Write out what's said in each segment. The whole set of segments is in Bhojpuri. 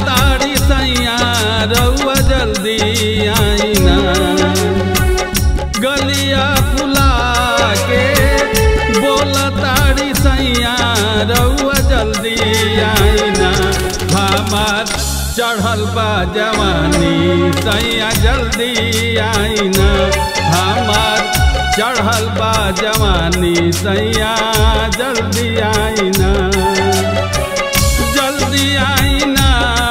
तारी सैया रउआ जल्दी आईना गलिया फुला के बोल तारी सैया रउआ जल्दी आईना हमार चढ़ल बा जवानी सैया जल्दी आईना हमार चढ़ल बा जवानी सैया जल्दी आईना जल्दी आईना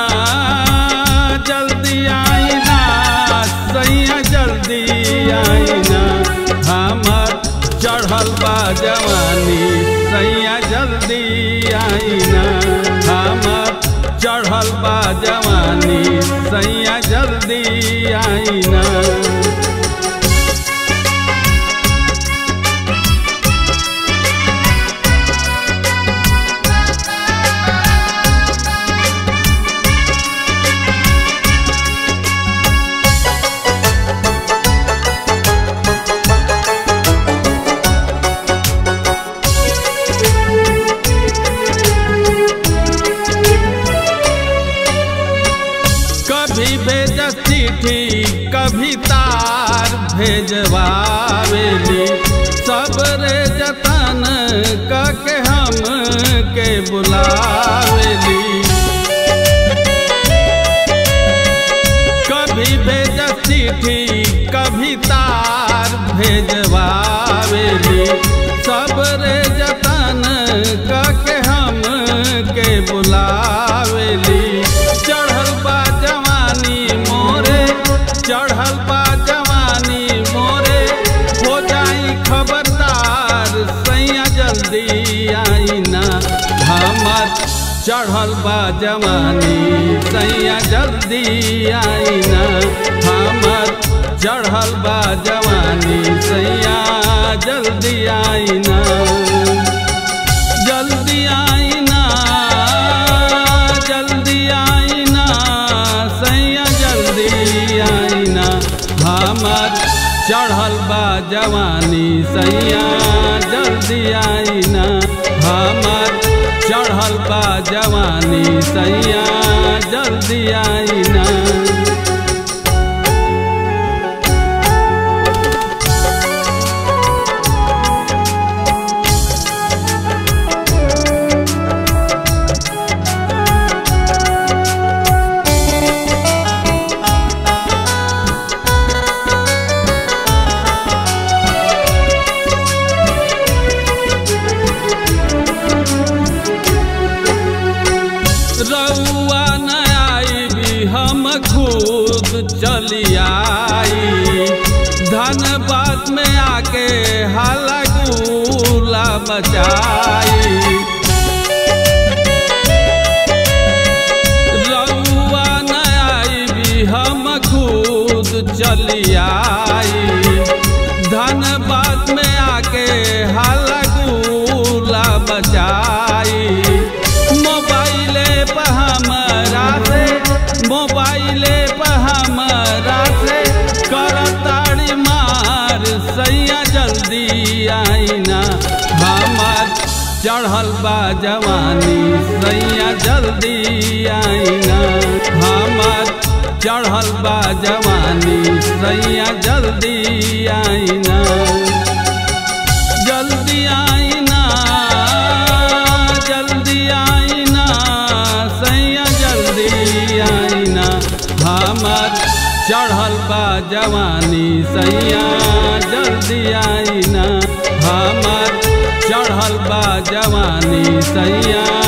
जल्दी आईना सैया जल्दी आईना हमार चढ़ल बा जवानी सैया जल्दी आईना हमार चढ़ल बा जवानी सैया जल्दी आईना कभी भेज चिट्ठी कभी तार भेजवावेली सब रे जतन कके हम के बुलावेली कभी भेज चिट्ठी कभी तार भेजवावेली सब रे जतन कके हम के बुलावेली चढ़ल बा जवानी मोरे चढ़ल बा जवानी मोरे हो जाई खबरदार सैया जल्दी आईना हमर चढ़ल बा जवानी सैया जल्दी आईना हमर चढ़ल बा जवानी सैया जल्दी आईना जल्दी आईना जल्दी आईना सैया जल्दी आईना हमर चढ़ल बा जवानी सैया जल्दी आईना हमर चढ़ल बा जवानी सैया जल्दी आईना रउआ न आई भी हम खुद चली आई धनबाद में आके हाला गुला मचाई रउआ न आई भी हम खुद चली आई धनबाद में आके हाला गुला मचाई मोबाइले पर हमरा से मोबाइले पर हमरा से करताड़ी मार सैया जल्दी आईना हमार चढ़ल बा जवानी सैया जल्दी आईना हमार चढ़ल बा जवानी सैया जल्दी आईना जल्दी आईना जल्दी आईना सैया जल्दी आईना हमर चढ़ल बा जवानी सैया जल्दी आईना हमर चढ़ल बा जवानी सैया